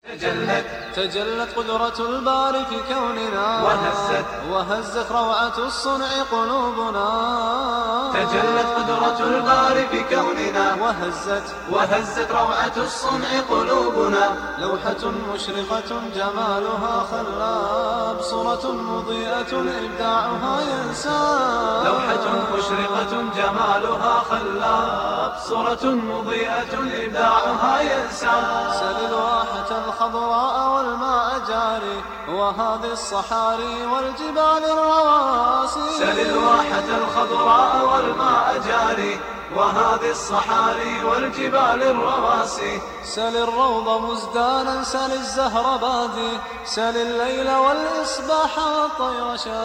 تجلت تجلت قدرة الباري في كوننا وهزت وهزت روعة الصنع قلوبنا تجلت قدرة الباري في كوننا وهزت وهزت روعة الصنع قلوبنا لوحة مشرقة جمالها خلاب صورة مضيئة إبداعها ينساب لوحة مشرقة جمالها خلاب صورة مضيئة إبداعها ينسى سل الواحة الخضراء والماء جاري وهذه الصحاري والجبال الرواسي سل الواحة الخضراء والماء جاري وهذه الصحاري والجبال الرواسي سل الروض مزدانا سل الزهر بادي سل الليل والإصباح والطير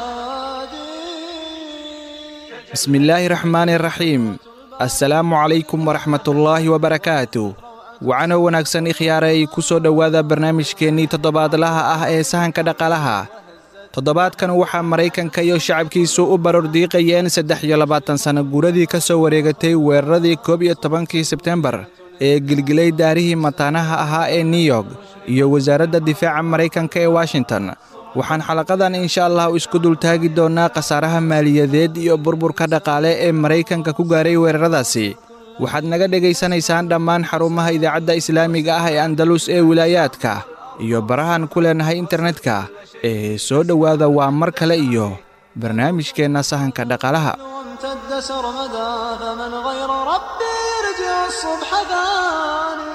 شادي بسم الله الرحمن الرحيم assalaamu calaykum waraxmatullaahi wabarakaatu wacano wanaagsan ikhyaaray ku soo dhowaada barnaamijkeennii toddobaadlaha ah ee sahanka dhaqaalaha toddobaadkan waxaa maraykanka iyo shacabkiisu u barordiiqayeen saddex iyo labaatan sanno guuradii ka soo wareegatay weeraradii koob iyo tobankii sebtembar ee gilgilay daarihii mataanaha ahaa ee new york iyo wasaaradda difaaca maraykanka ee washington waxaan xalaqadan insha allah isku dultaagi doonnaa khasaaraha maaliyadeed iyo burburka dhaqaale ee maraykanka ku gaaray weeraradaasi waxaad naga dhegaysanaysaan dhammaan xarumaha idaacadda islaamiga ah ee andalus ee wilaayaadka iyo barahan ku leenahay internetka ee soo dhowaada waa mar kale iyo barnaamijkeenna sahanka dhaqaalaha وامتد سرمدا فمن غير ربي يرجع الصبح ثاني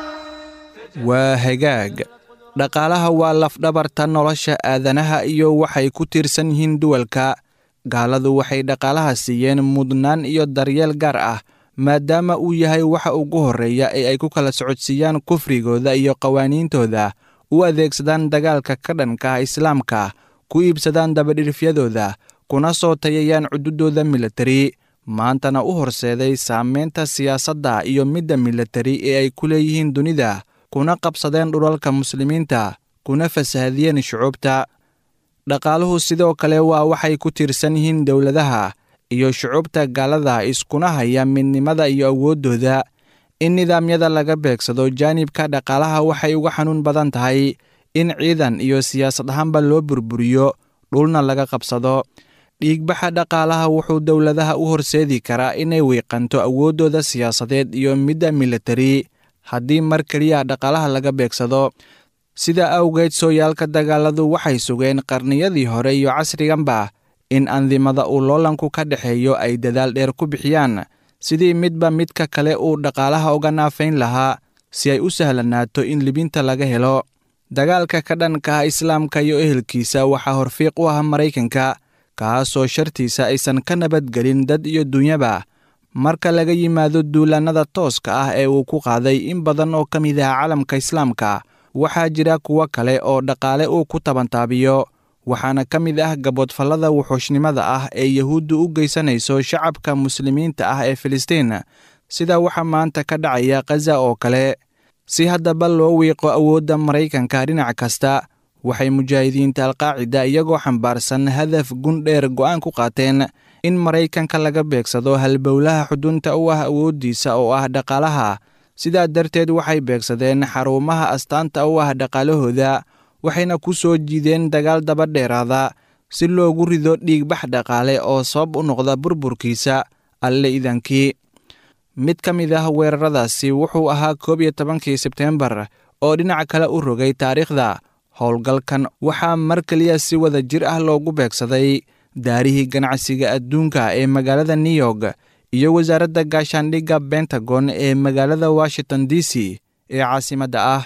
waa hagaag dhaqaalaha waa lafdhabarta nolosha aadanaha iyo waxay ku tiirsan yihiin duwalka gaaladu waxay dhaqaalaha siiyeen mudnaan iyo daryeel gaar ah maadaama uu yahay waxa ugu horreeya ee ay ku kala socodsiiyaan kufrigooda iyo qawaaniintooda u adeegsadaan dagaalka ka dhanka ah islaamka ku iibsadaan dabadhirifyadooda kuna soo tayayaan cududooda militari maantana u horseeday saamaynta siyaasadda iyo midda militari ee ay ku leeyihiin dunida kuna qabsadeen dhulalka muslimiinta kuna fasahadiyeen shucuubta dhaqaaluhu sidoo kale waa waxay ku tiirsan yihiin dowladaha iyo shucuubta gaalada iskuna haya midnimada iyo awooddooda in nidaamyada laga beegsado jaanibka dhaqaalaha waxay uga xanuun badan tahay in ciidan iyo siyaasad ahaanba loo burburiyo dhulna laga qabsado dhiigbaxa dhaqaalaha wuxuu dowladaha u horseedi karaa inay wiiqanto awooddooda siyaasadeed iyo midda militari haddii mar keliya dhaqaalaha laga beegsado sidaa awgeed sooyaalka dagaaladu waxay sugeen qarniyadii hore iyo casriganba in andimada uu loolanku ka dhexeeyo ay dadaal dheer ku bixiyaan sidii midba midka kale uu dhaqaalaha uga naafayn lahaa si ay u sahlanaato in libinta laga helo dagaalka ka dhanka ah islaamka iyo ehelkiisa waxaa horfiiq u ah maraykanka kaasoo shartiisa aysan ka nabadgelin dad iyo dunyaba marka laga yimaado duulaannada tooska ah ee uu ku qaaday in badan oo ka mid ah calamka islaamka waxaa jira kuwo kale oo dhaqaale uu ku tabantaabiyo waxaana ka mid ah gaboodfallada wuxuushnimada ah ee yahuuddu u geysanayso shacabka muslimiinta ah ee filistiin sida waxa maanta ka dhacaya khaza oo kale si haddaba loo wiiqo awoodda maraykanka dhinac kasta waxay mujaahidiinta alqaacida iyagoo xambaarsan hadaf gundheer go'aan ku qaateen in maraykanka laga beegsado halbowlaha xudunta u ah awooddiisa oo ah dhaqaalaha sidaa darteed waxay beegsadeen xarumaha astaanta u ah dhaqaalahooda waxayna ku soo jiideen dagaal daba dheeraada si loogu rido dhiigbax dhaqaale oo sabab u noqda burburkiisa alle idankii mid ka mid ah weeraradaasi wuxuu ahaa koob iyo tobankii sebteembar oo dhinac kale u rogay taariikhda howlgalkan waxaa mar keliya si wada jir ah loogu beegsaday daarihii ganacsiga adduunka ee magaalada new york iyo wasaaradda gaashaandhigga bentagon ee magaalada washington d c ee caasimadda ah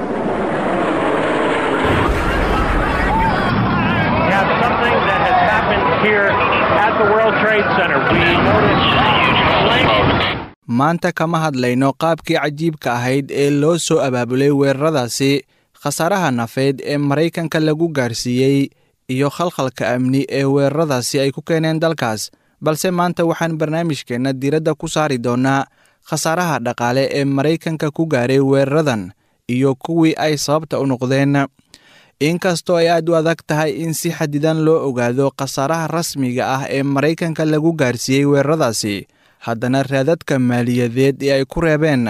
We have something that has happened here at the World Trade Center. We noticed flames. maanta kama hadlayno qaabkii cajiibka ahayd ee loo soo abaabulay weeraradaasi khasaaraha nafeed ee maraykanka lagu gaarsiiyey iyo khalkhalka amni ee weeraradaasi ay ku keeneen dalkaas balse maanta waxaan barnaamijkeenna diiradda ku saari doonnaa khasaaraha dhaqaale ee maraykanka ku gaaray weeraradan iyo kuwii ay sababta u noqdeen inkastoo ay aad u adag tahay in si xadidan loo ogaado khasaaraha rasmiga ah ee maraykanka lagu gaarsiiyey weeraradaasi haddana raadadka maaliyadeed ee ay ku reebeen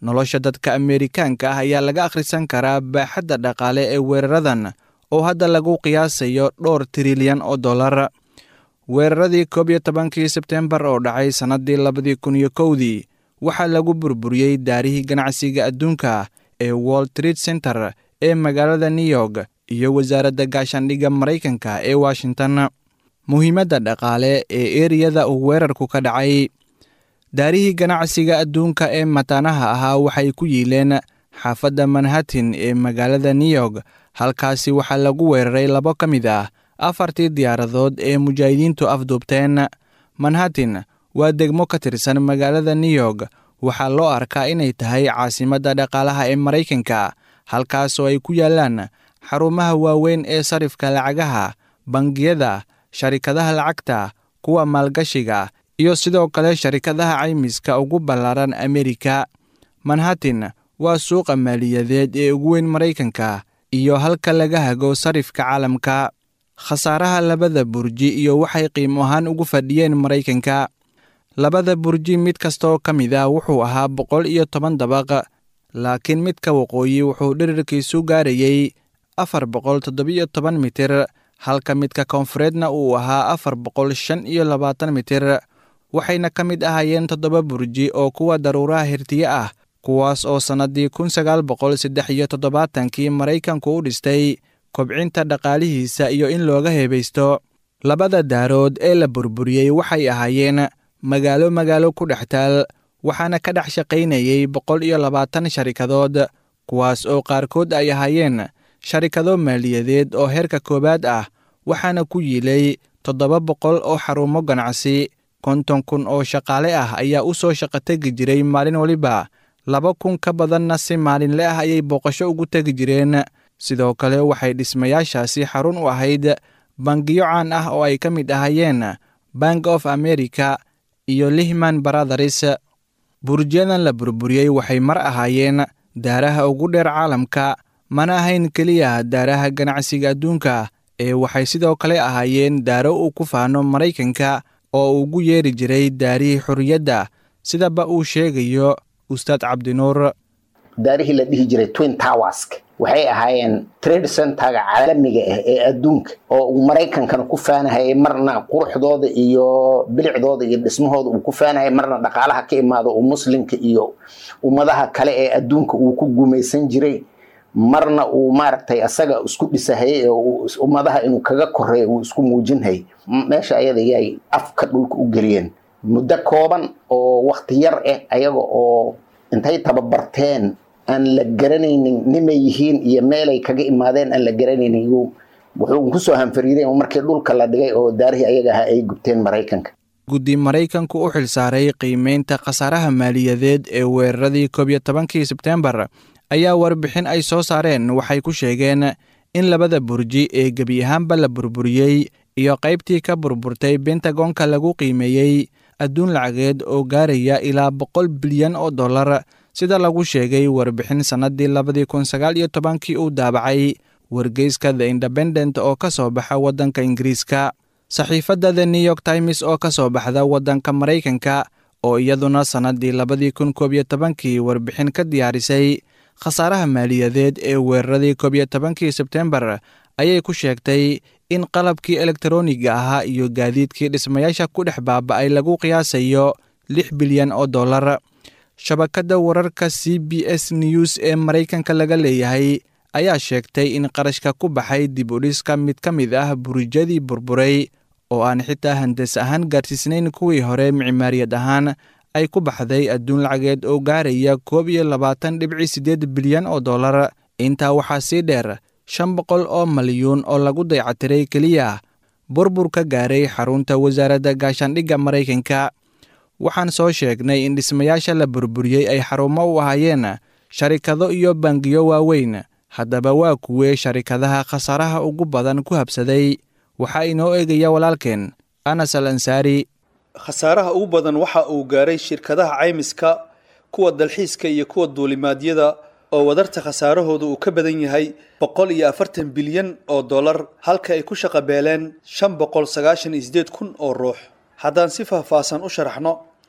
nolosha dadka ameerikaanka ah ayaa laga akhrisan karaa baaxadda dhaqaale ee weeraradan oo hadda lagu qiyaasayo dhowr trilyan oo dollar weeraradii koob iyo tobankii sebtembar oo dhacay sannaddii labadii kun iyo kowdii waxaa lagu burburiyey daarihii ganacsiga adduunka ee wall street center ee magaalada new york iyo wasaaradda gaashaandhigga maraykanka ee washington muhiimadda dhaqaale ee eriyada uu weerarku ka dhacay daarihii ganacsiga adduunka ee mataanaha ahaa waxay ku yiileen xaafadda manhattan ee magaalada new york halkaasi waxaa lagu weeraray labo ka mid ah afartii diyaaradood ee mujaahidiintu afduubteen manhattan waa degmo ka tirsan magaalada new york waxaa loo arkaa inay tahay caasimadda dhaqaalaha ee maraykanka halkaasoo ay ku yaallaan xarumaha waaweyn ee sarifka lacagaha bangiyada sharikadaha lacagta kuwa maalgashiga iyo sidoo kale sharikadaha caymiska ugu ballaaran amerika manhattan waa suuqa maaliyadeed ee ugu weyn maraykanka iyo halka laga hago sarifka caalamka khasaaraha labada burji iyo waxay qiimo ahaan ugu fadhiyeen maraykanka labada burji mid kastaoo ka mid ah wuxuu ahaa boqol iyo toban dabaq laakiin midka waqooyi wuxuu dhirirkiisu gaarayey afar boqol toddobiyo toban mitir halka midka koonfureedna uu ahaa afar boqol shan iyo labaatan mitir waxayna ka mid ahaayeen toddoba burji oo kuwa daruuraha hirtiye ah kuwaas oo sannaddii kun sagaal boqol saddex iyo toddobaatankii maraykanku u dhistay kobcinta dhaqaalihiisa iyo in looga heebaysto labada daarood ee la burburiyey waxay ahaayeen magaalo magaalo ku dhex taal waxaana ka dhex shaqaynayey boqol iyo labaatan sharikadood kuwaas oo qaarkood ay ahaayeen sharikado maaliyadeed oo heerka koowaad ah waxaana ku yiilay toddoba boqol oo xarumo ganacsi konton kun oo shaqaale ah ayaa u soo shaqo tegi jiray maalin waliba laba kun ka badanna si maalinle ah ayay booqasho ugu tegi jireen sidoo kale waxay dhismayaashaasi xarun u ahayd bangiyo caan ah oo ay ka mid ahaayeen bank of america iyo lihman brothers burjiyadan la burburiyey waxay mar ahaayeen daaraha ugu dheer caalamka mana ahayn keliya daaraha ganacsiga adduunka ee waxay sidoo kale ahaayeen daaro uu ku faano maraykanka oo ugu yeeri jiray daarihii xorriyadda sidaba uu sheegayo ustaad cabdinuur daarihii la dhihi jiray twin towersk waxay ahaayeen trade centerga caalamiga ah ee adduunka oo uu maraykankana ku faanahayay marna quruxdooda iyo bilicdooda iyo dhismahooda uu ku faanahayay marna dhaqaalaha ka imaado uu muslimka iyo ummadaha kale ee adduunka uu ku gumaysan jiray marna uu maaragtay asaga isku dhisahayay ee ummadaha inuu kaga koreeyo uu isku muujinhayay meesha ayada yay afka dhulka u geliyeen muddo kooban oo wakti yar ah ayaga oo intay tababarteen aan la garanaynin nimay yihiin iyo meelay kaga imaadeen aan la garanaynin wuxuu kusoo hanfariiday markii dhulka la dhigay oo daarihii ayaga ahaa ay gubteen maraykanka guddi maraykanku u xilsaaray qiimeynta khasaaraha maaliyadeed ee weeraradii koob iyo tobankii sebteembar ayaa warbixin ay soo saareen waxay ku sheegeen in labada burji ee gebi ahaanba la burburiyey iyo qaybtii ka burburtay bentagonka lagu qiimeeyey adduun lacageed oo gaaraya ilaa boqol bilyan oo dollar sida lagu sheegay warbixin sannaddii labadii kun sagaal iyo tobankii uu daabacay wargeyska the independent oo ka soo baxa waddanka ingiriiska saxiifadda the new york times oo ka soo baxda waddanka maraykanka oo iyaduna sannaddii labadii kun koob iyo tobankii warbixin ka diyaarisay khasaaraha maaliyadeed ee weeraradii koob iyo tobankii sebtembar ayay ku sheegtay in qalabkii elektaroniga ahaa iyo gaadiidkii dhismayaasha ku dhex baaba'ay lagu qiyaasayo lix bilyan oo dollar shabakadda wararka c b s news ee maraykanka laga leeyahay ayaa sheegtay in qarashka ku baxay dib u dhiska mid ka mid ah burijadii burburay oo aan xitaa handas ahaan gaarsiisnayn kuwii hore micmaariyad ahaan ay ku baxday adduun lacageed oo gaaraya koob iyo labaatan dhibci siddeed bilyan oo dollar intaa waxaa sii dheer shan boqol oo malyuun oo lagu daycatiray keliya burbur ka gaaray xarunta wasaaradda gaashaandhigga maraykanka waxaan soo sheegnay in dhismayaasha la burburiyey ay xarumo u ahaayeen sharikado iyo bangiyo waaweyn haddaba waa kuwee sharikadaha khasaaraha ugu badan ku habsaday waxaa inoo eegaya walaalkeen anas al ansaari khasaaraha ugu badan waxa uu gaaray shirkadaha caymiska kuwa dalxiiska iyo kuwa duulimaadyada oo wadarta khasaarahooda uu ka badan yahay boqol iyo afartan bilyan oo dollar halka ay ku shaqabeeleen shan boqol sagaashan iyo sideed kun oo ruux haddaan si faahfaahsan u sharaxno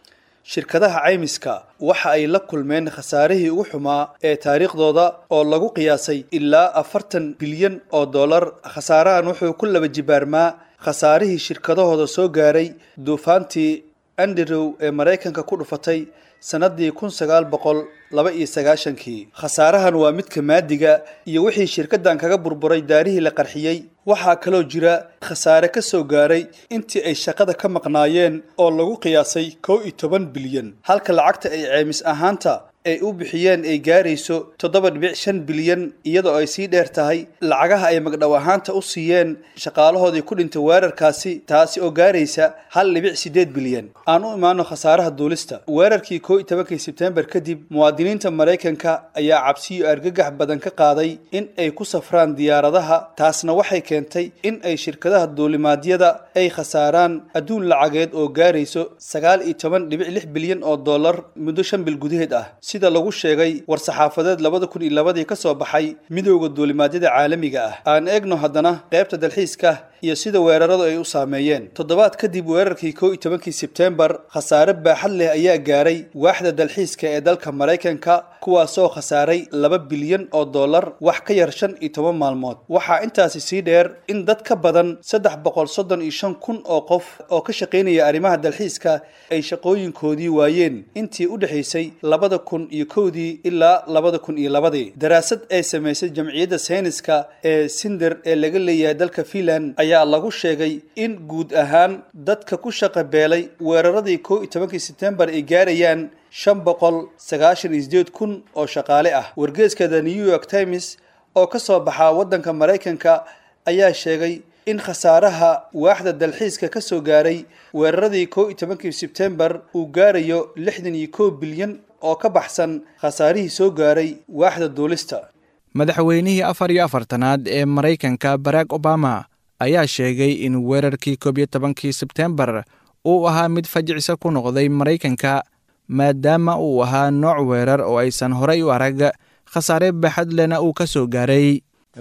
shirkadaha caymiska waxa ay la kulmeen khasaarihii ugu xumaa ee taariikhdooda oo lagu qiyaasay ilaa afartan bilyan oo dollar khasaarahan wuxuu ku laba jibaarmaa khasaarihii shirkadahooda soo gaaray duufaantii andrew ee maraykanka ku dhufatay sannaddii kun sagaal boqol laba iyo sagaashankii khasaarahan waa midka maadiga iyo wixii shirkaddan kaga burburay daarihii la qarxiyey waxaa kaloo jira khasaare ka soo gaaray intii ay shaqada ka maqnaayeen oo lagu qiyaasay kow iyo toban bilyan halka lacagta ay ceemis ahaanta ay u bixiyeen ay gaarayso toddoba dhibic shan bilyan iyadoo ay sii dheer tahay lacagaha ay magdhow ahaanta u siiyeen shaqaalahoodii ku dhintay weerarkaasi taasi oo gaaraysa hal dhibic siddeed bilyan aan u imaano khasaaraha duulista weerarkii kow iyo tobankii sebtembar kadib muwaadiniinta maraykanka ayaa cabsiyo argagax badan ka qaaday in ay ku safraan diyaaradaha taasna waxay keentay in ay shirkadaha duulimaadyada ay khasaaraan adduun lacageed oo gaarayso sagaal iyo toban dhibic lix bilyan oo dollar muddo shan bil gudaheed ah sida lagu sheegay war-saxaafadeed labada kun iyo labadii ka soo baxay midowda duulimaadyada caalamiga ah aan eegno haddana qaybta dalxiiska iyo sida weeraradu ay u saameeyeen toddobaad kadib weerarkii kow iyo tobankii sebtembar khasaare baaxad leh ayaa gaaray waaxda dalxiiska ee dalka maraykanka kuwaasoo khasaaray laba bilyan oo dollar wax ka yar shan iyo toban maalmood waxaa intaasi sii dheer in dad ka badan saddex boqol soddon iyo shan kun oo qof oo ka shaqaynaya arrimaha dalxiiska ay shaqooyinkoodii waayeen intii u dhexaysay labada kun iyo kowdii ilaa labada kun iyo labadii daraasad ay samaysay jamciyadda sayniska ee sinder ee laga leeyahay dalka finland ayaa lagu sheegay in guud ahaan dadka ku shaqa beelay weeraradii kow iyo tobankii sebtembar ay gaarayaan shan boqol sagaashan iyo sideed kun oo shaqaale ah wargeeska the new york times oo ka soo baxaa waddanka maraykanka ayaa sheegay in khasaaraha waaxda dalxiiska ka soo gaaray weeraradii kow iyo tobankii sebtembar uu gaarayo lixdan iyo kow bilyan oo ka baxsan khasaarihii soo gaaray waaxda duulista madaxweynihii afar iyo afartanaad ee maraykanka barack obama ayaa sheegay in weerarkii koob iyo tobankii sebtembar uu ahaa mid fajicisa ku noqday maraykanka maadaama uu ahaa nooc weerar oo aysan horay u arag khasaare baaxad lena uu ka soo gaaray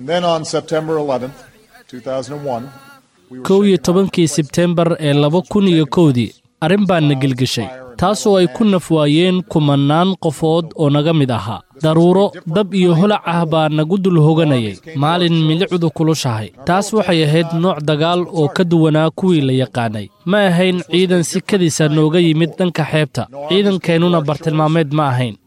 kow iyo tobankii sebtembar ee laba kun iyo kowdii arrin baa na gelgeshay taasoo ay ku nafwaayeen kumannaan qofood oo naga mid ahaa daruuro dab iyo holac ah baa nagu dul hoganayay maalin milicdu kulushahay taas waxay ahayd nooc dagaal oo ka duwanaa kuwii la yaqaanay ma ahayn ciidan si kadisa nooga yimid dhanka xeebta ciidankeennuna bartilmaameed ma ahayn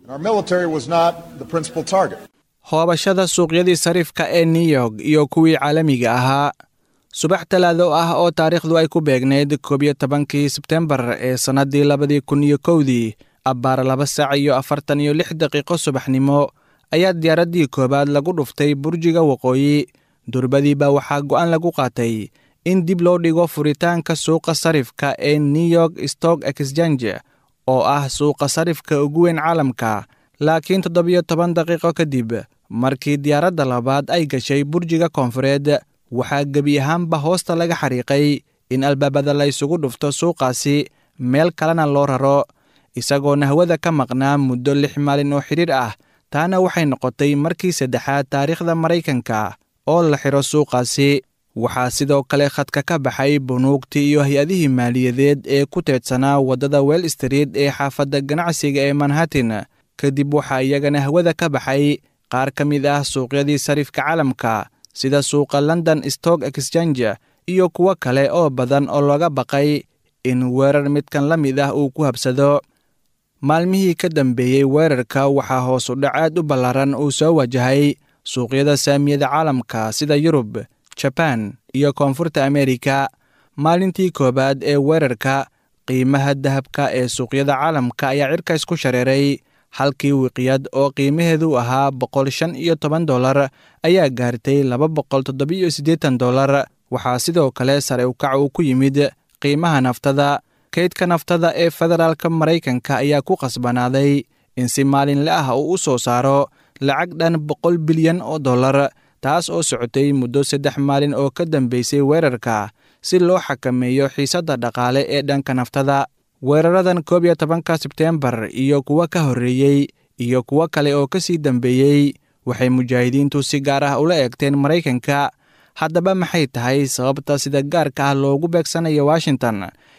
hoobashada suuqyadii sariifka ee new york iyo kuwii caalamiga ahaa subax talaado ah oo taariikhdu ay ku beegnayd koob iyo tobankii sebtembar ee sannaddii labadii kun iyo kowdii abbaar laba saac iyo afartan iyo lix daqiiqo subaxnimo ayaa diyaaraddii koowaad lagu dhuftay burjiga waqooyi durbadiiba waxaa go'aan lagu qaatay in dib loo dhigo furitaanka suuqa sarifka ee new york stock exchange oo ah suuqa sarifka ugu weyn caalamka laakiin toddobiyo toban daqiiqo kadib markii diyaaradda labaad ay gashay burjiga koonfureed waxaa gebi ahaanba hoosta laga xariiqay in albaabada la ysugu dhufto suuqaasi meel kalena loo raro isagoona hawada ka maqnaa muddo lix maalin oo xidhiir ah taana waxay noqotay markii saddexaad taariikhda maraykanka oo la xidho suuqaasi waxaa sidoo kale khadka ka baxay bunuugtii iyo hay-adihii maaliyadeed ee ku teedsanaa waddada well street ee xaafadda ganacsiga ee manhattan kadib waxaa iyagana hawada ka baxay qaar ka mid ah suuqyadii sarifka caalamka sida suuqa london stock exchange iyo kuwo kale oo badan oo looga baqay in weerar midkan la mid ah uu ku habsado maalmihii ka dambeeyey weerarka waxaa hoos u dhac aad u ballaaran uu soo wajahay suuqyada saamiyada caalamka sida yurub jabaan iyo koonfurta amerika maalintii koowaad ee weerarka qiimaha dahabka ee suuqyada caalamka ayaa cirkays ku shareeray halkii wiqyad oo qiimaheedu ahaa boqol shan iyo toban dollar ayaa gaartay laba boqol toddobiyo siddeetan dollar waxaa sidoo kale sare ukac uu ku yimid qiimaha naftada kaydka naftada ee federaalka maraykanka ayaa ku qasbanaaday in si maalinle ah uu u soo saaro lacag dhan boqol bilyan oo dollar taas oo socotay muddo saddex maalin oo ka dambeysay weerarka si loo xakameeyo xiisadda dhaqaale ee dhanka naftada weeraradan koob iyo tobanka sebteembar iyo kuwo ka horreeyey iyo kuwo kale oo ka sii dambeeyey waxay mujaahidiintu si gaar ah ula eegteen maraykanka haddaba maxay tahay sababta sida gaarka ah loogu beegsanayo washington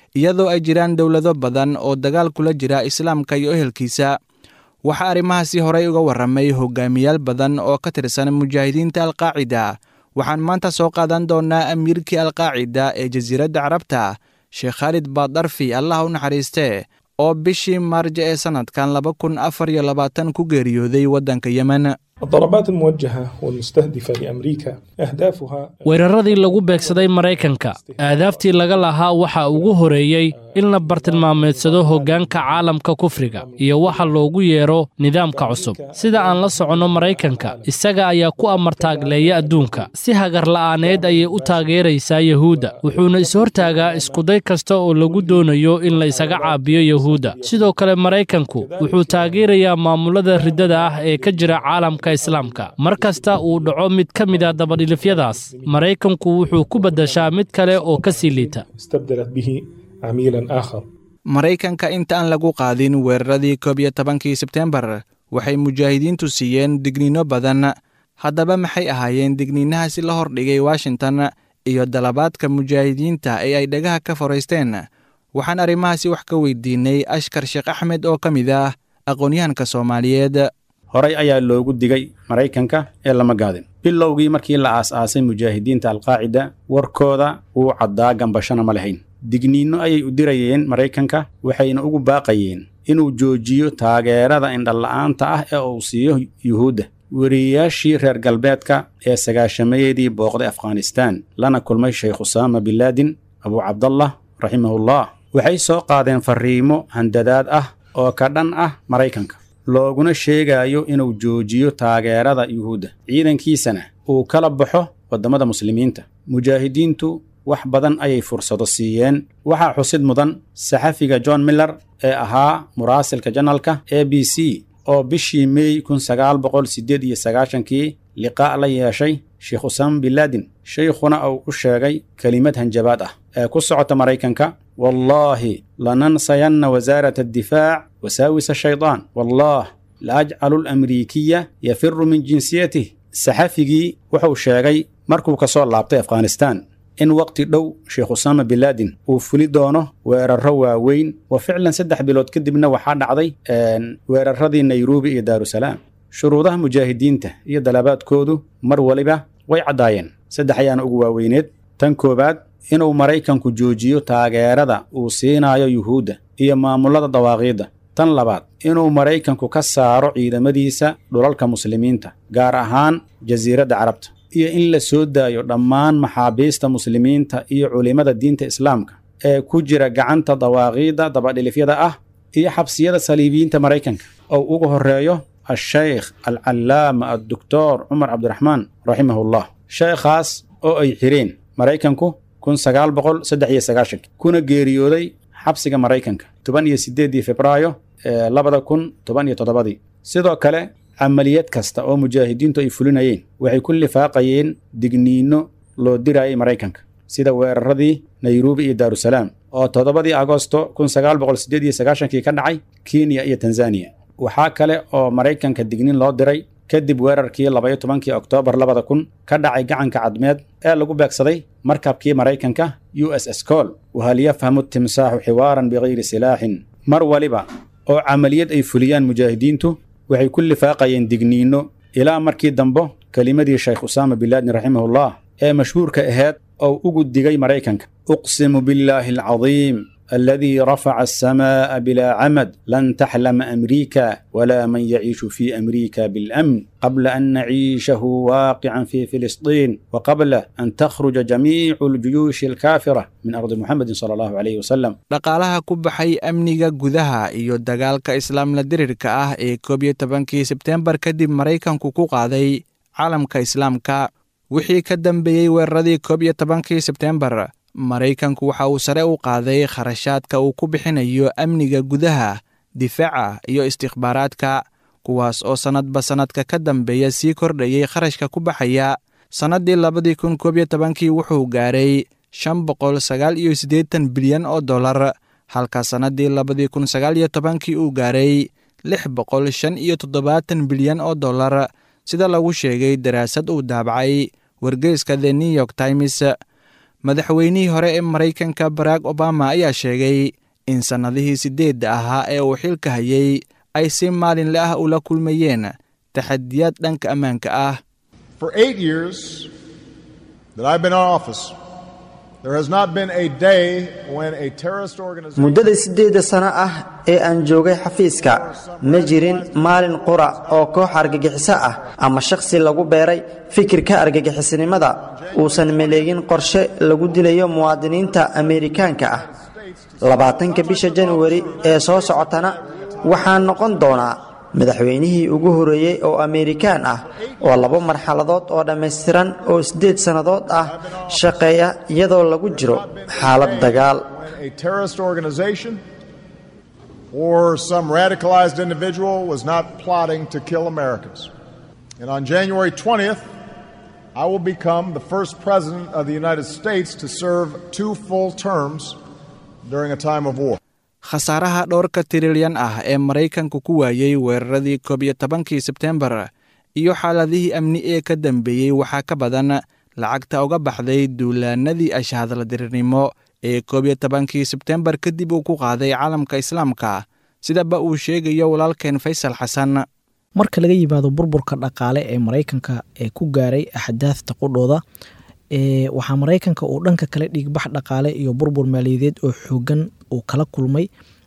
iyadoo ay jiraan dowlado badan oo dagaal kula jira islaamka iyo ehelkiisa waxaa arrimahaasi horey uga warramay hogaamiyaal badan oo ka tirsan mujaahidiinta alqaacida waxaan maanta soo qaadan doonnaa amiirkii alqaacida ee jasiiradda carabta sheekh khaalid baadarfi allah u naxariistee oo bishii maarjo ee sannadkan laba kun afar iyo labaatan ku geeriyooday waddanka yemen الضربات الموجهة والمستهدفة لأمريكا أهدافها weeraradii lagu beegsaday maraykanka aadaaftii laga lahaa waxa ugu horeeyey in la bartilmaameedsado hoggaanka caalamka kufriga iyo waxa loogu yeero nidaamka cusub sida aan la soconno maraykanka isaga ayaa ku amartaagleeya adduunka si hagarla'aaneed ayay u taageeraysaa yuhuudda wuxuuna ishortaagaa iskuday kasta oo lagu doonayo in la isaga caabiyo yuhuudda sidoo kale maraykanku wuxuu taageerayaa maamulada riddada ah ee ka jira caalamka islaamka mar kasta uu dhaco mid ka mid a dabadhilifyadaas maraykanku wuxuu ku beddashaa mid kale oo ka sii liita استبدلت به عميلا آخر maraykanka inta aan lagu qaadin weeraradii koob iyo tobankii sebteembar waxay mujaahidiintu siiyeen digniino badan haddaba maxay ahaayeen digniinahaasi la hordhigay washington iyo dalabaadka mujaahidiinta ee ay dhagaha ka foraysteen waxaan arrimahaasi wax ka weydiinay ashkar sheekh axmed oo ka mid ah aqoon-yahanka soomaaliyeed horay ayaa loogu digay maraykanka ee lama gaadin bilowgii markii la aas-aasay mujaahidiinta alqaacida warkooda wuu caddaa gambashana ma lahayn digniinno ayay u dirayeen maraykanka waxayna ugu baaqayeen inuu joojiyo taageerada indhala'aanta ah ee uu siiyo yuhuudda weriyayaashii reer galbeedka ee sagaashamayadii booqday afghanistaan lana kulmay sheekh usaama binlaadin abuu cabdallah raximahullah waxay soo qaadeen farriimo handadaad ah oo ka dhan ah maraykanka looguna sheegayo inuu joojiyo taageerada yuhuudda ciidankiisana uu kala baxo waddamada muslimiinta mujaahidiintu wax badan ayay fursado siiyeen waxaa xusid mudan saxafiga john miller ee ahaa muraasilka janalka a b c oo bishii meey kun sagaal boqol siddeed iyo sagaashankii liqaa' la yeeshay sheekh usaama binlaadin shaykhuna uu u sheegay kelimad hanjabaad ah ee ku socota maraykanka wallaahi lanansayanna wasaarata addifaac wasaawisa shaydaan wallaah la ajcalu lamriikiya yafiru min jinsiyatih saxafigii wuxuu sheegay markuu ka soo laabtay afghanistaan in waqti dhow sheekh usaama binlaadin uu fuli doono weerarro waaweyn wa ficlan saddex bilood kadibna waxaa dhacday weeraradii nairobi iyo daarusalaam shuruudaha mujaahidiinta iyo dalabaadkoodu mar waliba way caddaayeen saddex ayaana ugu waaweyneed tan koowaad inuu maraykanku joojiyo taageerada uu siinayo yuhuudda iyo maamulada dawaaqiidda tan labaad inuu maraykanku ka saaro ciidamadiisa dhulalka muslimiinta gaar ahaan jasiiradda carabta iyo in la soo daayo dhammaan maxaabiista muslimiinta iyo culimmada diinta islaamka ee ku jira gacanta dawaaqiidda dabadhilifyada ah iyo xabsiyada saliibiyiinta maraykanka oo ugu horreeyo ashaykh alcallaama addoktor cumar cabdiraxmaan raximahullah sheekhaas oo ay xireen maraykanku kun sagaal boqol saddex iyo sagaashanki kuna geeriyooday xabsiga maraykanka toban iyo siddeeddii febraayo ee labada kun toban iyo toddobadii sidoo kale camaliyad kasta oo mujaahidiintu ay fulinayeen waxay ku lifaaqayeen digniinno loo dirayay maraykanka sida weeraradii nairobi iyo daarusalaam oo toddobadii agosto kun sagaal boqol siddeed iyo sagaashankii ka dhacay kenya iyo tanzaniya waxaa kale oo maraykanka digniin loo diray kadib weerarkii labaiyo tobankii oktoobar labada kun ka dhacay gacanka cadmeed ee lagu beegsaday markabkii maraykanka u s s col wahal yafhamu timsaaxu xiwaaran bikayri silaaxin mar waliba oo camaliyad ay fuliyaan mujaahidiintu waxay ku lifaaqayeen digniinno ilaa markii dambo kelimadii shaykh usaama binlaadin raximahullah ee mashhuurka ahayd oo ugu digay maraykanka uqsimu billaahi alcadiim الذي رفع السماء بلا عمد لن تحلم أمريكا ولا من يعيش في أمريكا بالأمن قبل أن نعيشه واقعا في فلسطين وقبل أن تخرج جميع الجيوش الكافرة من أرض محمد صلى الله عليه وسلم dhaqaalaha ku baxay amniga gudaha iyo dagaalka islaamla dirirka ah ee koob iyo tobankii sebteembar kadib maraykanku ku qaaday caalamka islaamka wixii ka dambeeyey weeraradii koob iyo tobankii sebteembar maraykanku waxa uu sare u qaaday kharashaadka uu ku bixinayo amniga gudaha difaaca iyo istikhbaaraadka kuwaas oo sannadba sannadka ka dambeeya sii kordhayay kharashka ku baxaya sannaddii labadii kun koob iyo tobankii wuxuu gaaray shan boqol sagaal iyo siddeetan bilyan oo dollar halka sannaddii labadii kun sagaal iyo tobankii uu gaaray lix boqol shan iyo toddobaatan bilyan oo dollar sida lagu sheegay daraasad uu daabacay wargeyska the new york times madaxweynihii hore ee maraykanka barack obama ayaa sheegay in sannadihii siddeedda ahaa ee uu xilka hayay ay si maalinle ah ula kulmayeen taxadiyaad dhanka ammaanka ah For eight years that I've been in office, there has not been a day when a terrorist organization. muddada siddeedda sano ah ee aan joogay xafiiska ma jirin maalin qura oo koox argagixiso ah ama shakhsi lagu beeray fikirka argagixisnimada uusan maleegin qorshe lagu dilayo muwaadiniinta ameerikaanka ah labaatanka bisha januari ee soo socotana waxaan noqon doonaa madaxweynihii ugu horreeyey oo ameerikaan ah oo laba marxaladood oo dhammaystiran oo siddeed sannadood ah shaqeeya iyadoo lagu jiro xaalad dagaal when a terrorist organization or some radicalized individual was not plotting to kill Americans. And on January 20th, I will become the first president of the United States to serve two full terms during a time of war. khasaaraha dhowrka tirilyan ah ee maraykanku ku waayey weeraradii koob iyo tobankii sebtembar iyo xaaladihii amni ee ka dambeeyey waxaa ka badan lacagta uga baxday duulaanadii ashahadladirirnimo ee koob iyo tobankii sebtembar kadib uu ku qaaday caalamka islaamka sidaba uu sheegayo walaalkeen faysal xasan marka laga yimaado burburka dhaqaale ee maraykanka ee ku gaaray axdaafta qudhooda waxaa maraykanka uu dhanka kale dhiigbax dhaqaale iyo burbur maaliyadeed oo xoogan uu kala kulmay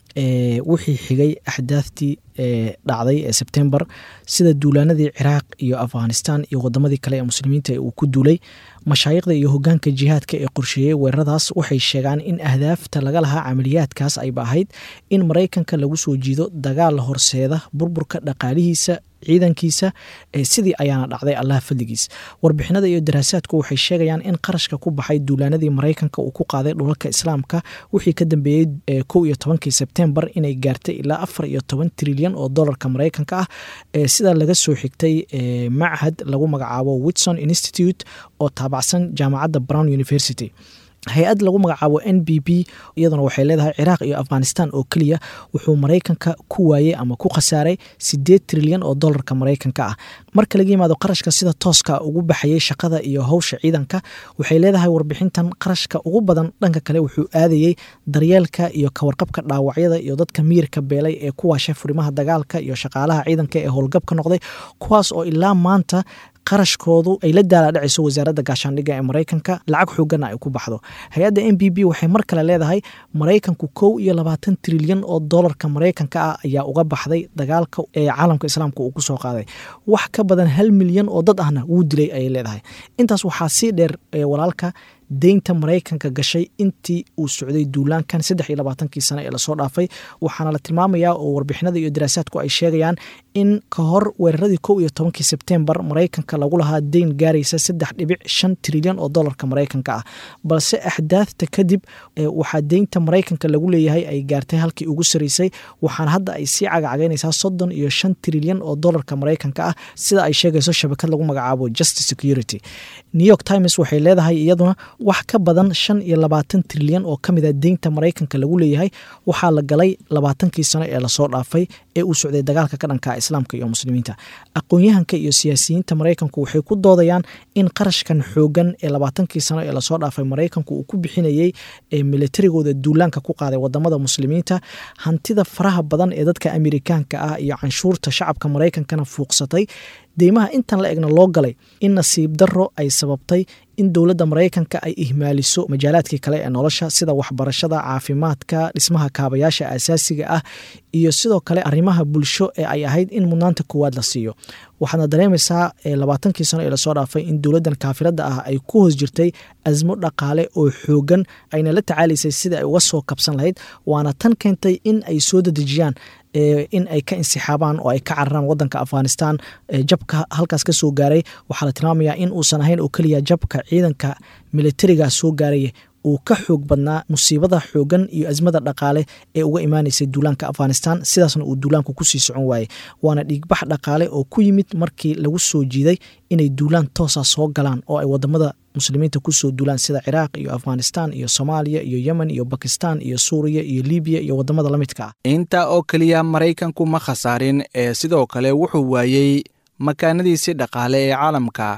wixii xigay axdaaftii dhacday ee sebtembar sida duulaanadii ciraaq iyo afghanistan iyo wadamadii kale ee muslimiinta uu ku duulay mashaayikhda iyo hogaanka jihaadka ee qorsheeyey weeraradaas waxay sheegaan in ahdaafta laga lahaa camaliyaadkaas ayba ahayd in maraykanka lagu soo jiido dagaal horseeda burburka dhaqaalihiisa ciidankiisa sidii ayaana dhacday allaha fadligiis warbixinada iyo daraasaadku waxay sheegayaan in qarashka ku baxay duulaanadii maraykanka uu ku qaaday dhulalka islaamka wixii ka dambeeyey kow iyo tobankii sebtembar inay gaartay ilaa afar iyo toban trilyan oo dolarka maraykanka ah sidaa laga soo xigtay machad lagu magacaabo witson institute oo taabacsan jaamacadda brown university hay-ad lagu magacaabo n b b iyaduna waxay leedahay ciraaq iyo afghanistan oo keliya wuxuu maraykanka ku waayey ama ku khasaaray sideed trilyan oo dolarka maraykanka ah marka laga yimaado qarashka sida tooska ugu baxayay shaqada iyo howsha ciidanka waxay leedahay warbixintan qarashka ugu badan dhanka kale wuxuu aadayey daryeelka iyo kawarqabka dhaawacyada iyo dadka miyirka beelay ee ku waashay furimaha dagaalka iyo shaqaalaha ciidanka ee howlgabka noqday kuwaas oo ilaa maanta qarashkoodu ay la daalaadhacayso wasaaradda gaashaandhigga ee maraykanka lacag xoogana ay ku baxdo hay-adda n b b waxay mar kale leedahay maraykanku kow iyo labaatan trilyan oo dolarka maraykanka ah ayaa uga baxday dagaalka ee caalamka islaamka uu kusoo qaaday wax ka badan hal milyan oo dad ahna wuu dilay ayay leedahay intaas waxaa sii dheer walaalka deynta maraykanka gashay intii uu socday duulaankan saddex iyo labaatankii sane ee lasoo dhaafay waxaana la tilmaamayaa oo warbixinada iyo daraasaadku ay sheegayaan in ka hor weeraradii kow iyo tobankii sebtembar maraykanka lagu lahaa deyn gaaraysa saddex dhibic shan trilyan oo dolarka maraykanka ah balse axdaafta kadib waxaa deynta maraykanka lagu leeyahay ay gaartay halkii ugu saraysay waxaana hadda ay sii cagacagaynaysaa soddon iyo shan trilyan oo dolarka maraykanka ah sida ay sheegayso shabakad lagu magacaabo justice security new york times waxay leedahay iyaduna wax ka badan shan iyo labaatan trilyan oo ka mid a deynta maraykanka lagu leeyahay waxaa la galay labaatankii sano ee lasoo dhaafay ee uu socday dagaalka ka dhanka islaamka iyo muslimiinta aqoon-yahanka iyo siyaasiyiinta maraykanku waxay ku doodayaan in qarashkan xoogan ee labaatankii sano ee lasoo dhaafay maraykanku uu ku bixinayey ee militarigooda duulaanka ku qaaday wadamada muslimiinta hantida faraha badan ee dadka amerikaanka ah iyo canshuurta shacabka maraykankana fuuqsatay deymaha intan la egna loo galay in nasiib darro ay sababtay in dowladda maraykanka ay ihmaaliso majaalaadkii kale ee nolosha sida waxbarashada caafimaadka dhismaha kaabayaasha asaasiga ah iyo sidoo kale arrimaha bulsho ee ay ahayd in mudnaanta koowaad la siiyo waxaadna dareemaysaa labaatankii sano ee lasoo dhaafay in dowladdan kaafirada ah ay ku hoos jirtay asmo dhaqaale oo xoogan ayna la tacaalaysay sida ay uga soo kabsan lahayd waana tan keentay in ay soo dadejiyaan in ay ka insixaabaan oo ay ka cararaan wadanka afghanistan jabka halkaas ka soo gaaray waxaa la tilmaamayaa in uusan ahayn oo keliya jabka ciidanka militariga soo gaaraya uu ka xoog badnaa musiibada xoogan iyo asmada dhaqaale ee uga imaanaysay duulaanka afghanistan sidaasna uu duulaanku kusii socon waayey waana dhiigbax dhaqaale oo ku yimid markii lagu soo jiiday inay duulaan toosa soo galaan oo ay wadamada muslimiinta kusoo duulaan sida ciraaq iyo afghanistan iyo soomaaliya iyo yemen iyo bakistan iyo suuriya iyo libiya iyo wadamada la midka ah intaa oo keliya maraykanku ma khasaarin ee sidoo kale wuxuu waayey makaanadiisii dhaqaale ee caalamka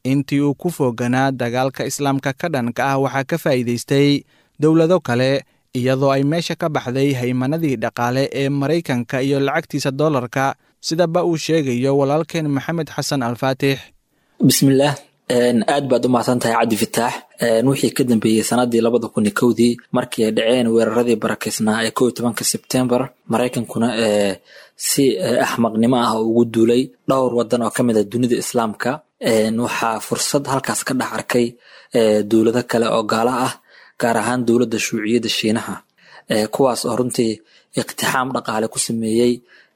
intii uu ku fooganaa dagaalka islaamka ka dhanka ah waxaa ka faa'iidaystay dowlado kale iyadoo ay meesha ka baxday haymanadii dhaqaale ee maraykanka iyo lacagtiisa dollarka sidaba uu sheegayo walaalkeen maxamed xasan alfaatix bismillaah aad baad u mahadsan tahay cabdi fataax wixii ka dambeeyey sanadii labada kun iyo kowdii markii ay dhaceen weeraradii barakeysnaa ee kow iyo tobanka sebtembar maraykankuna si axmaqnimo ah ugu duulay dhowr wadan oo kamid ah dunida islaamka waxaa fursad halkaas ka dhex arkay dowlado kale oo gaala ah gaar ahaan dowladda shuuciyadda shiinaha kuwaas oo runtii iqtixaam dhaqaale ku sameeyey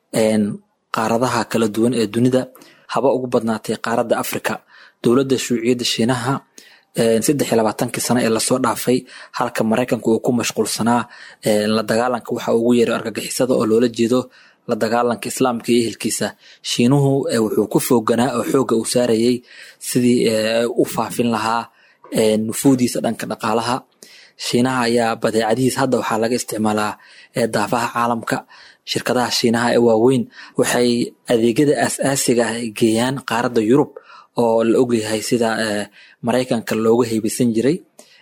qaaradaha kala duwan ee dunida haba ugu badnaatay qaaradda africa dowladda shuuciyadda shiinaha saddex iyo labaatankii sano ee lasoo dhaafay halka maraykanka uu ku mashquulsanaa la dagaalanka waxa ugu yeeray argagixisada oo loola jeedo la dagaalanka islaamka iyo ehelkiisa shiinuhu wuxuu ku fooganaa oo xoogga uu saarayey sidii u faafin lahaa nufuudiisa dhanka dhaqaalaha shiinaha ayaa badeecadihiis hadda waxaa laga isticmaalaa daafaha caalamka shirkadaha shiinaha ee waaweyn waxay adeegyada aas-aasiga ah geeyaan qaaradda yurub oo la ogyahay sida maraykanka looga heybeysan jiray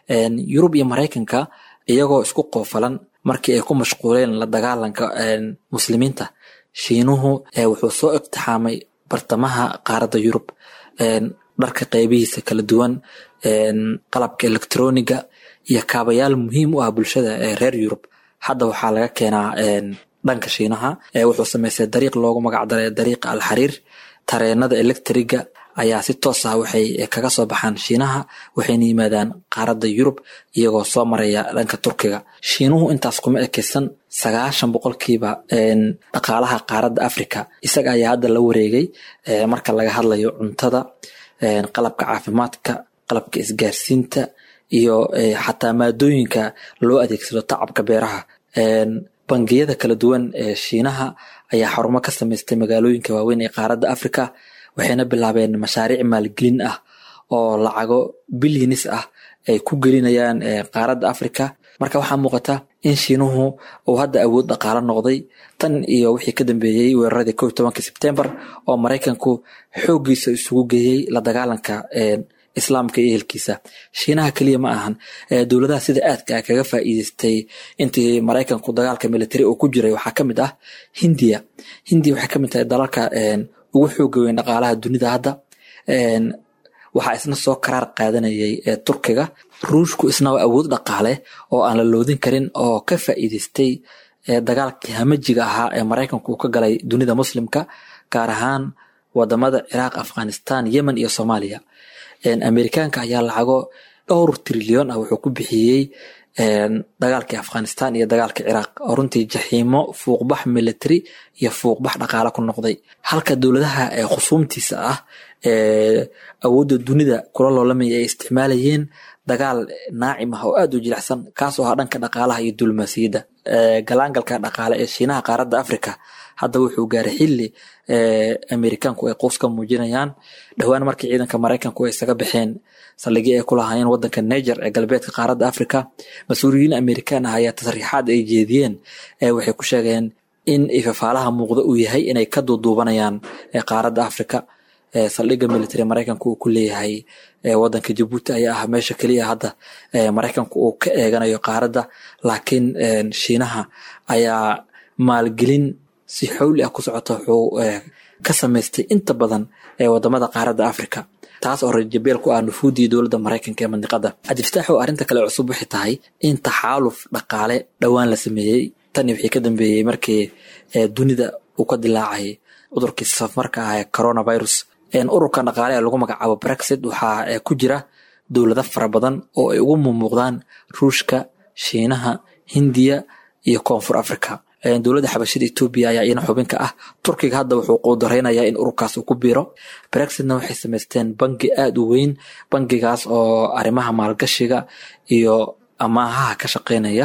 yurub iyo maraykanka iyagoo isku qoofalan markii ay ku mashquuleen la dagaalanka muslimiinta shiinuhu wuxuu soo iqtixaamay bartamaha qaaradda yurub dharka qeybihiisa kala duwan qalabka electroniga iyo kaabayaal muhiim u ah bulshada ee reer yurub hadda waxaa laga keenaa dhanka shiinaha wuxuu sameystay dariiq loogu magacdaray dariiqa alxariir tareenada electriga ayaa si toos ah waxay kaga soo baxaan shiinaha waxayna yimaadaan qaaradda yurub iyagoo soo maraya dhanka turkiga shiinuhu intaas kuma ekeysan sagaashan boqolkiiba dhaqaalaha qaaradda africa isaga ayaa hadda la wareegay marka laga hadlayo cuntada qalabka caafimaadka qalabka isgaarsiinta iyo xataa maadooyinka loo adeegsado tacabka beeraha bangiyada kala duwan ee shiinaha ayaa xarumo ka samaystay magaalooyinka waaweyn ee qaaradda africa waxayna bilaabeen mashaariic maalgelin ah oo lacago bilyanis ah ay ku gelinayaan qaaradda africa marka waxaa muuqata in shiinuhu uu hadda awood dhaqaalo noqday tan iyo wixii ka dambeeyey weeraradii kow iyo tobanka sebtembar oo maraykanku xooggiisa isugu geeyey la dagaalanka islaamka iyo ehelkiisa shiinaha keliya ma ahan dowladaha sida aadka ah kaga faa'iideystay intii maraykanku dagaalka military uu ku jiray waxaa ka mid ah hindiya hindiya waxay ka mid tahay dalalka ugu xooga weyn dhaqaalaha dunida hadda waxaa isna soo karaar qaadanayay turkiga ruushku isna waa awood dhaqaale oo aan la loodin karin oo ka faa'iideystay dagaalkii hamajiga ahaa ee maraykanku uu ka galay dunida muslimka gaar ahaan wadamada ciraaq afghanistan yemen iyo soomaaliya amerikaanka ayaa lacago dhowr trilyon ah wuxuu ku bixiyey dagaalkii afghanistan iyo dagaalka ciraaq oo runtii jaxiimo fuuqbax military iyo fuuqbax dhaqaale ku noqday halka dowladaha khusuumtiisa ah ee awoodda dunida kula loolamaya ay isticmaalayeen dagaal naacim ah oo aad u jilicsan kaasoo ahaa dhanka dhaqaalaha iyo dulmaasiyadda galaangalka dhaqaale ee shiinaha qaaradda africa hadda wuxuu gaaray xilli amerikaanku ay quus ka muujinayaan dhowaan markii ciidanka maraykanku ay isaga baxeen saldhigii ay ku lahaayeen wadanka niger ee galbeedka qaaradda africa mas-uuliyiin amerikaan ah ayaa tasriixaad ay jeediyeen waxay ku sheegeen in ifafaalaha muuqda uu yahay inay ka duuduubanayaan qaaradda africa saldhigga military maraykanku uu ku leeyahay wadanka jabuuti ayaa ah meesha keliya hadda maraykanku uu ka eeganayo qaaradda laakiin shiinaha ayaa maalgelin si xowli ah ku socota wuxuu ka samaystay inta badan ee wadamada qaaradda africa taas oo rajabeel ku ah nufuudii dowladda maraykanka ee mandiqada cabdifataax oo arrinta kale cusub waxay tahay in taxaaluf dhaqaale dhowaan la sameeyey tani wixii ka dambeeyey markii dunida uu ka dilaacay cudurkii safarka ah ee coronavirus ururka dhaqaale ee lagu magacaabo brexit waxaa ku jira dowlado fara badan oo ay ugu mumuuqdaan ruushka shiinaha hindiya iyo koonfur africa dowladda xabashida etoobiya ayaa iyana xubin ka ah turkiga hadda wuxuu quudareynayaa in ururkaas uu ku biiro brexitna waxay samaysteen bangi aada u weyn bangigaas oo arrimaha maalgashiga iyo amaahaha ka shaqeynaya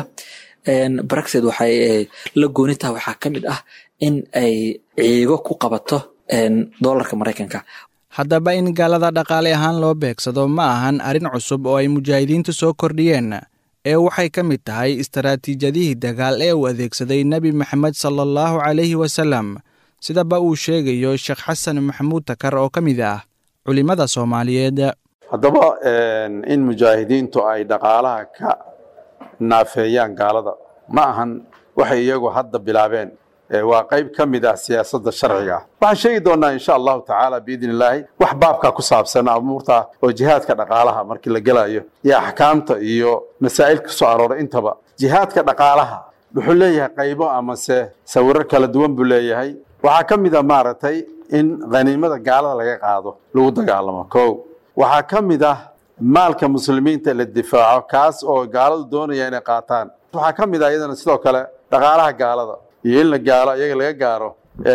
brexit waxay la gooni tahay waxaa ka mid ah in ay ciigo ku qabato doolarka maraykanka haddaba in gaalada dhaqaale ahaan loo beegsado ma ahan arrin cusub oo ay mujaahidiintu soo kordhiyeen ee waxay ka mid tahay istaraatiijyadihii dagaal ee uu adeegsaday nebi maxamed sala allahu calayhi wasalam sidaba uu sheegayo sheekh xasan maxamuud takar oo ka mid ah culimmada soomaaliyeed haddaba in mujaahidiintu ay dhaqaalaha ka naafeeyaan gaalada ma ahan waxay iyagu hadda bilaabeen waa qayb ka mid ah siyaasadda sharciga ah waxaan sheegi doonaa insha allahu tacaala biidn illaahi wax baabkaa ku saabsan amuurta oo jihaadka dhaqaalaha markii la gelayo iyo axkaamta iyo masaa'il ka soo arooray intaba jihaadka dhaqaalaha wuxuu leeyahay qaybo amase sawirar kala duwan buu leeyahay waxaa ka mid a maaragtay in khaniimada gaalada laga qaado lagu dagaalamo kow waxaa ka mid ah maalka muslimiinta la difaaco kaas oo gaaladu doonaya inay qaataan waxaa ka mid ah iyadana sidoo kale dhaqaalaha gaalada iyo in la gaalo iyaga laga gaaro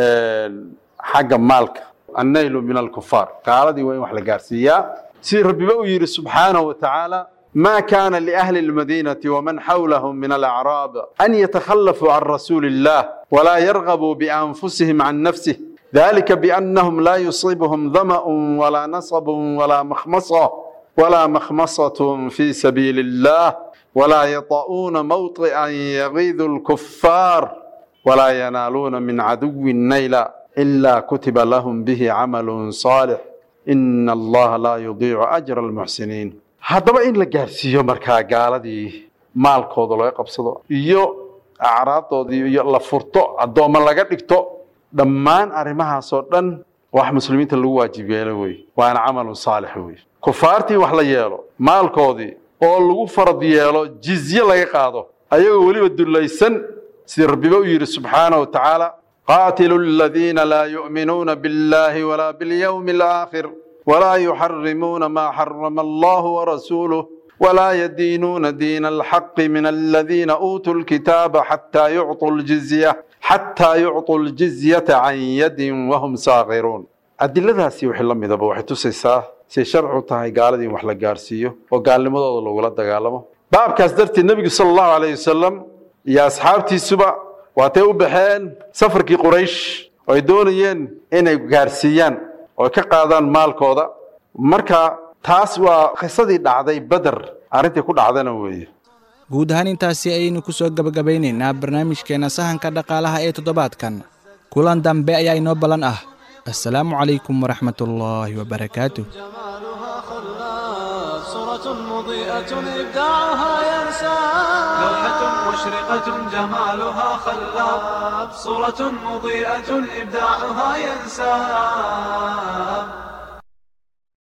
xagga maalka annaylu min alkufaar gaaladii waa in wax la gaarsiiyaa sidii rabbiba u yidhi subxaanahu wa tacaala ما كان لأهل المدينة ومن حولهم من الأعراب أن يتخلفوا عن رسول الله ولا يرغبوا بأنفسهم عن نفسه ذلك بأنهم لا يصيبهم ظمأ ولا نصب ولا مخمصة ولا مخمصة في سبيل الله ولا يطؤون موطئا يغيظ الكفار ولا ينالون من عدو نيلا إلا كتب لهم به عمل صالح إن الله لا يضيع أجر المحسنين haddaba in la gaarsiiyo markaa gaaladii maalkooda laga qabsado iyo acraabdoodii iyo la furto addoommo laga dhigto dhammaan arrimahaasoo dhan wax muslimiinta lagu waajib yeelo wey waana camalun saalix wey kufaartii wax la yeelo maalkoodii oo lagu farad yeelo jizye laga qaado ayagoo weliba dullaysan sidii rabbiba u yidhi subxaanahu wa tacaala qaatilu aladiina laa yu'minuuna biاllahi walaa biاlyawmi alaakhir ولا يحرمون ما حرم الله ورسوله ولا يدينون دين الحق من الذين أوتوا الكتاب حتى يعطوا الجزية حتى يعطوا الجزية عن يد وهم صاغرون adiladaasi wixii la midaba waxay tusaysaa say sharcu tahay gaaladii in wax la gaarsiiyo oo gaalnimadooda lagula dagaalamo baabkaas darteed nebigu sala allahu calayh wasalam iyo asxaabtiisuba waatay u baxeen safarkii quraysh oo ay doonayeen inay gaarsiiyaan oo ka qaadaan maalkooda marka taas waa qisadii dhacday beder arrintii ku dhacdana weeye guud ahaan intaasi ayaynu ku soo gebagabaynaynaa barnaamijkeenna sahanka dhaqaalaha ee toddobaadkan kulan dambe ayaa inoo ballan ah assalaamu calaykum waraxmatullaahi wabarakaatuh صورة مضيئة إبداعها ينسى لوحة مشرقة جمالها خلاب صورة مضيئة إبداعها ينساب